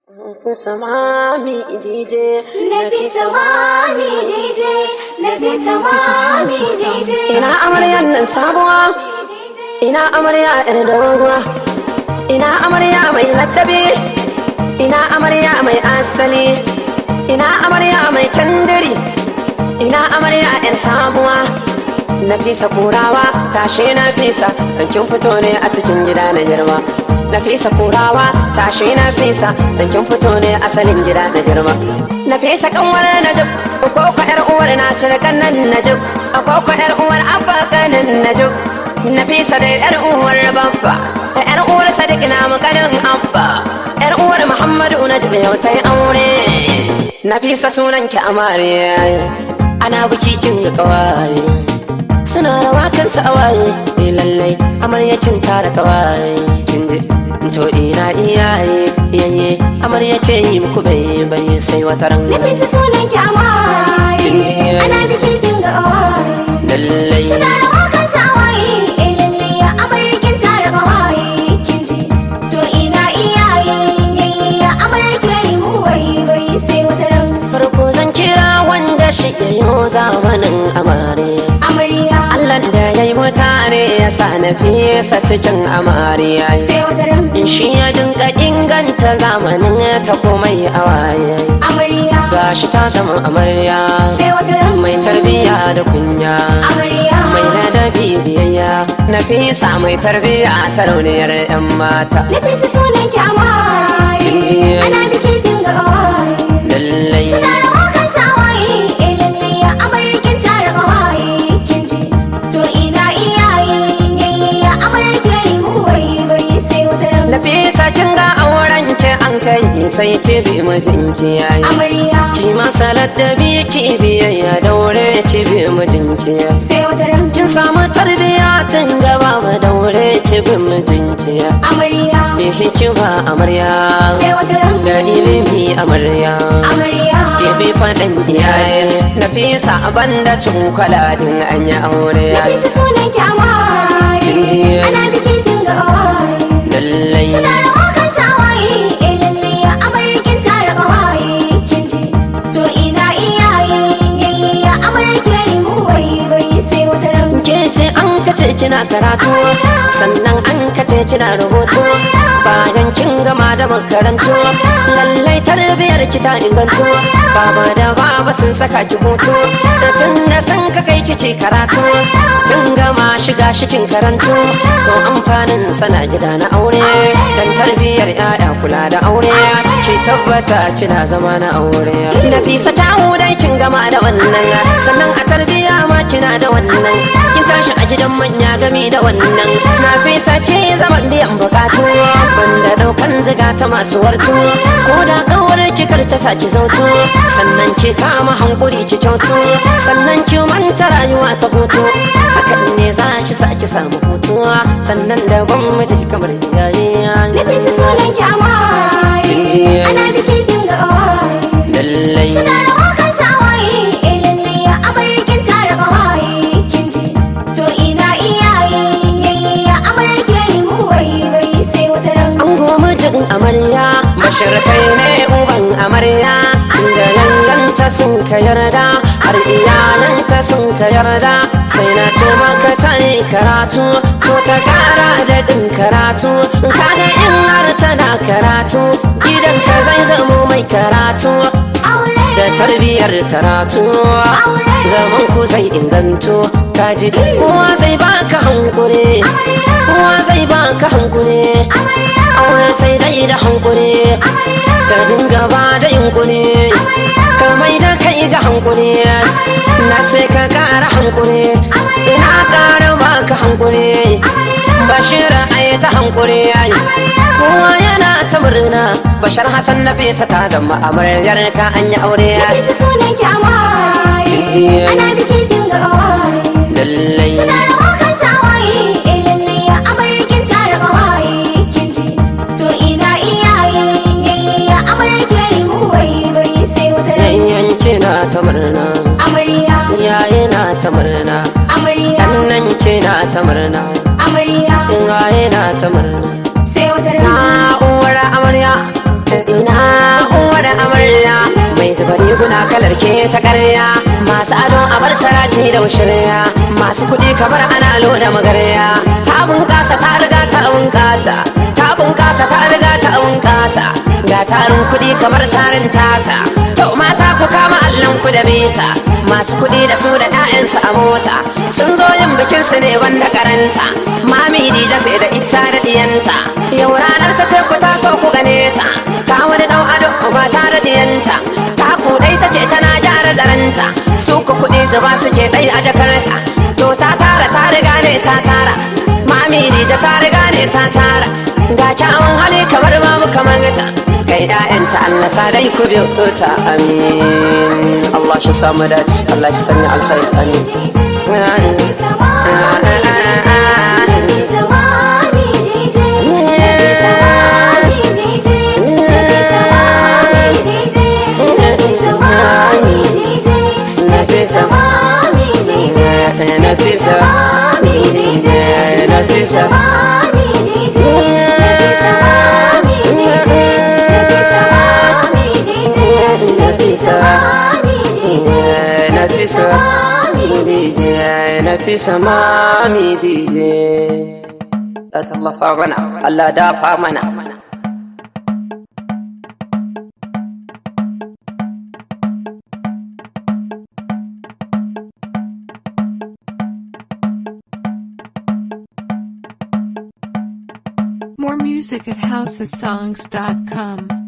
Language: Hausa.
Samami DJ Nafi samami DJ Nafi samami DJ Ina amaryan nan sabuwa Ina amarya yar doguwa Ina amarya mai laddabi Ina amarya mai asali Ina amarya mai candiri Ina amarya yar sabuwa Nafisa kurawa tashe Nafisa dan kin fito ne a cikin gida na girma Nafisa kurawa tashe Nafisa dan kin fito ne asalin gida na girma Nafisa kanwar Najib ko ko yar uwar Nasir kannan Najib ko ko yar uwar Abba kannan Najib Nafisa da yar uwar Babba da yar uwar Sadiq na mukarin Abba yar uwar Muhammadu Najib yau tai aure Nafisa sunan ki amare ana biki kin kawai suna rawa kan sa'awaye ne lallai amaryacin tara kawai kin ji to ina iyaye yayye amarya ce yi muku bai bai sai wata ran Nafisa sunan ki amare Kinji. Ana biki kin ga awaye lallai Suna rawa kan sawaye Eh lalle ya amarkin tara kawaye Kinji To ina iyaye Yayi ya amarke yi mu bai bai sai wata ran farko zan kira wanda shi yayo zamanin amare Amarya Allah da ya yi mutane ya sa na fesa cikin amariya sai wata ran shi ya dinka inganta zamanin ta komai a waye Amarya gashi ta zama amarya sai wata ran mai tarbiya da kunya Amarya mai ladabi biyayya na fisa mai tarbiya sarauniyar yan mata Nafisa sunan ki amare Kinji. Ana biki kin ga awaye lallai Suna rawa kan sawaye Eh lalle ya amarkin tara kawaye Kinji To ina iyaye Yayi ya amarke yi mu bai bai sai wata ran na fisa kin ga auren ki an kai sai ki bi mijinki yayi Amarya ki masa ladabi ki biyayya daure ki bi mijinki yayi sai wata ran kin samu tarbiya tun gaba ma daure ki bi mijinki yayi Amarya da hikima amarya sai wata ran da ilimi amarya Amarya ke bi faɗin iyaye na fisa banda cin kwaladin an yi aure Nafisa sunan ki amare Kinji. Ana biki kin ga awaye lallai Suna rawa kan sawaye Eh lalle ya amarkin tara kawaye Kinji To ina iyaye Yayi ya amarke yi mu bai bai sai wata ran ke ce an kace kina karatu sannan an kace kina rubutu bayan kin gama da makarantu lallai tarbiyar ki ta ingantu baba da baba sun saka ki hutu da tun da sun ka kai kike karatu kin gama shiga shikin karantu to amfanin sana gida na aure dan tarbiyar yaya kula da aure ki tabbata kina zama na aure nafisa ta dai kin gama da wannan sannan a tarbiya ma kina da wannan kin tashi a gidan manya gami da wannan nafisa ce zaman biyan bukatu banda daukan ziga ta masu wartu ko da kawar ki kar ta saki zautu sannan ki kama hankuri ki kyautu sannan ki manta rayuwa ta hutu hakan ne za ki saki samu hutuwa sannan da ban miji kamar iyaye Nafisa sunan ki amare Kinji. Ana biki kin ga awaye lallai Suna rawa kan sawaye Eh lalle ya amarkin tara kawaye Kinji To ina iyaye Yayi ya amarke yi mu bai bai sai wata ran an goma jin amarya mashirkai ne uban amarya inda yayanta sun ka yarda har iyalanta sun ka yarda sai na ce maka ta yi karatu to ta kara da ɗin karatu kaga in har tana karatu gidanka zai zamo mai karatu Aure da tarbiyar karatu zaman ku zai inganto kaji kowa zai baka hankuri kowa zai baka hankuri aure sai dai da hankuri ka dinga ba da yunkuri ka mai da kai ga hankuri na ce ka kara hankuri ina kara baka hankuri bashir ai ta hankuri yayi kowa yana ta murna bashar hasan na fesa ta zama amaryar ka an yi aure Nafisa sunan ki amare Kinji. Ana biki kin ga awaye lallai Suna rawa kan sawaye Eh lalle ya amarkin tara kawaye Kinji To ina iyaye Yayi ya amarke yi mu bai bai sai wata ran yayyanki na ta murna Amarya yaye na ta murna Amarya kannan ke na ta murna Amarya in na ta murna sai wata na ran uwar amarya ina uwar amarya mai zuba riguna kalar ke ta karya masu ado a bar saraci da shirya masu kuɗi kamar ana loda magarya ta bunƙasa ta riga ta bunƙasa ta bunƙasa ta riga ta bunƙasa ga tarin kuɗi kamar tarin tasa to mata ku kama allon ku da bita masu kuɗi da su da 'ya'yansu a mota sun zo yin bikin su ne wanda karanta mami dija ce da ita da diyanta yau ranar ta ce ku taso ku gane ta ta wani dan ado ba ta da diyanta ta kudai take tana gyara zaranta su ku kuɗi zuba suke ɗai a jakarta to ta tara ta riga ne ta tara mami dija ta riga ne ta tara ga kyawun hali kamar babu kamar ta kai ƴaƴanta Allah sa dai ku biyo ta amin Allah shi samu dace Allah shi sanya alkhairi amin Nafisa Nafisa Nafisa Nafisa DJ Nafisa Mami DJ La tallafa mana Allah dafa mana More music at housesongs.com.